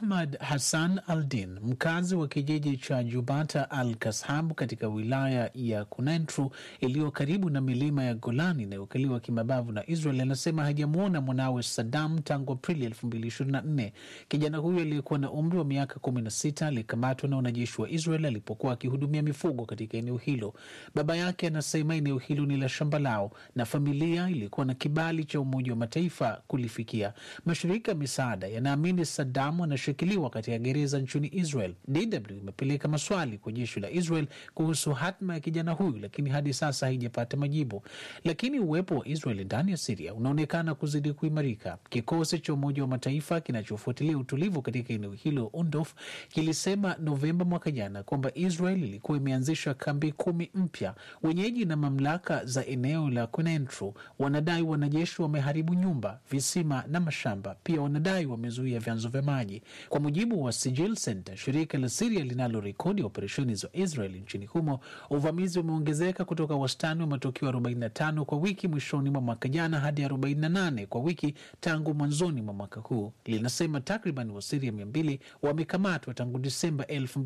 Ahmad Hassan Aldin, mkazi wa kijiji cha Jubata Al Kashab katika wilaya ya Kunentru iliyo karibu na milima ya Golani inayokaliwa kimabavu na Israel, anasema hajamwona mwanawe Saddam tangu Aprili 2024. Kijana huyo aliyekuwa na umri wa miaka 16 alikamatwa na wanajeshi wa Israel alipokuwa akihudumia mifugo katika eneo hilo. Baba yake anasema eneo hilo ni la shamba lao na familia ilikuwa na kibali cha Umoja wa Mataifa kulifikia. Mashirika ya misaada yanaamini Saddam anashikiliwa katika gereza nchini Israel. DW imepeleka maswali kwa jeshi la Israel kuhusu hatma ya kijana huyu, lakini hadi sasa haijapata majibu. Lakini uwepo wa Israel ndani ya Siria unaonekana kuzidi kuimarika. Kikosi cha Umoja wa Mataifa kinachofuatilia utulivu katika eneo hilo UNDOF kilisema Novemba mwaka jana kwamba Israel ilikuwa imeanzisha kambi kumi mpya. Wenyeji na mamlaka za eneo la Kunentru wanadai wanajeshi wameharibu nyumba, visima na mashamba. Pia wanadai wamezuia vyanzo vya maji. Kwa mujibu wa Sijil Center, shirika la Siria linalorekodi operesheni za Israel nchini humo, uvamizi umeongezeka kutoka wastani wa matukio 45 kwa wiki mwishoni mwa mwaka jana hadi 48 kwa wiki tangu mwanzoni mwa mwaka huu. Linasema takriban Wasiria 200 wamekamatwa tangu Disemba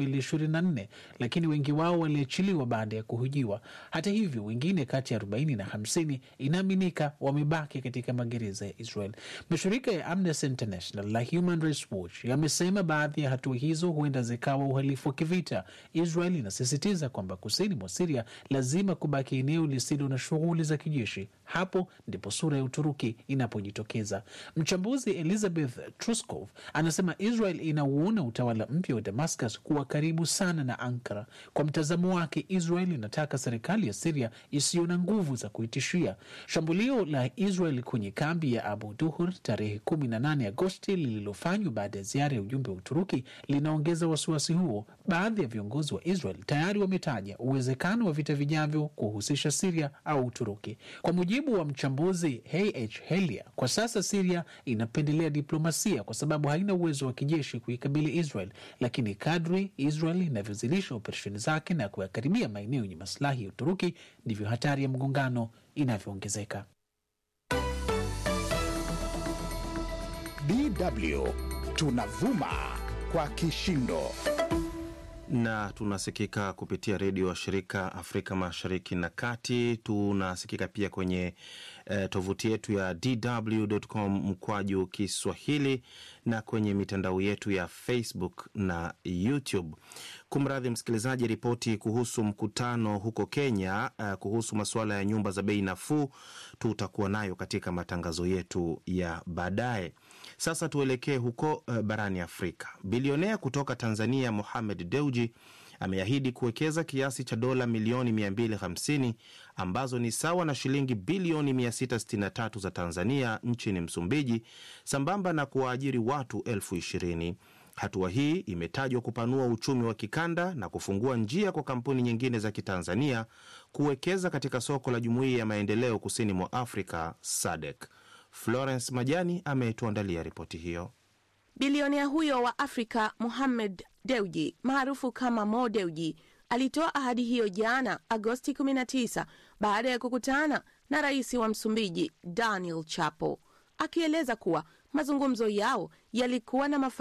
2024, lakini wengi wao waliachiliwa baada ya kuhojiwa. Hata hivyo, wengine kati ya 40 na 50 inaaminika wamebaki katika magereza ya Israel. Mashirika ya Amnesty International na Human Rights Watch yamesema baadhi ya hatua hizo huenda zikawa uhalifu wa kivita. Israel inasisitiza kwamba kusini mwa Siria lazima kubaki eneo lisilo na shughuli za kijeshi. Hapo ndipo sura ya Uturuki inapojitokeza. Mchambuzi Elizabeth Truskov anasema Israel inauona utawala mpya wa Damascus kuwa karibu sana na Ankara. Kwa mtazamo wake, Israel inataka serikali ya Siria isiyo na nguvu za kuitishia. Shambulio la Israel kwenye kambi ya Abu Duhur tarehe 18 Agosti lililofanywa baada ya ziara ya ujumbe wa Uturuki linaongeza wasiwasi huo. Baadhi ya viongozi wa Israel tayari wametaja uwezekano wa vita vijavyo kuhusisha Siria au Uturuki. Kwa mujibu wa mchambuzi H Helia, kwa sasa Siria inapendelea diplomasia kwa sababu haina uwezo wa kijeshi kuikabili Israel, lakini kadri Israel inavyozidisha operesheni zake na kuyakaribia maeneo yenye masilahi ya Uturuki ndivyo hatari ya mgongano inavyoongezeka. DW tunavuma kwa kishindo na tunasikika kupitia redio wa shirika Afrika Mashariki na Kati. Tunasikika pia kwenye eh, tovuti yetu ya dw.com mkwaju Kiswahili na kwenye mitandao yetu ya Facebook na YouTube. Kumradhi msikilizaji, ripoti kuhusu mkutano huko Kenya uh, kuhusu masuala ya nyumba za bei nafuu tutakuwa nayo katika matangazo yetu ya baadaye. Sasa tuelekee huko uh, barani Afrika. Bilionea kutoka Tanzania Mohamed Deuji ameahidi kuwekeza kiasi cha dola milioni 250 ambazo ni sawa na shilingi bilioni 663 za Tanzania nchini Msumbiji, sambamba na kuwaajiri watu elfu ishirini. Hatua hii imetajwa kupanua uchumi wa kikanda na kufungua njia kwa kampuni nyingine za Kitanzania kuwekeza katika soko la Jumuiya ya Maendeleo Kusini mwa Afrika SADC. Florence Majani ametuandalia ripoti hiyo. Bilionea huyo wa Afrika Mohamed Deuji maarufu kama Mo Deuji alitoa ahadi hiyo jana Agosti 19 baada ya kukutana na rais wa Msumbiji Daniel Chapo, akieleza kuwa mazungumzo yao yalikuwa na mafanikio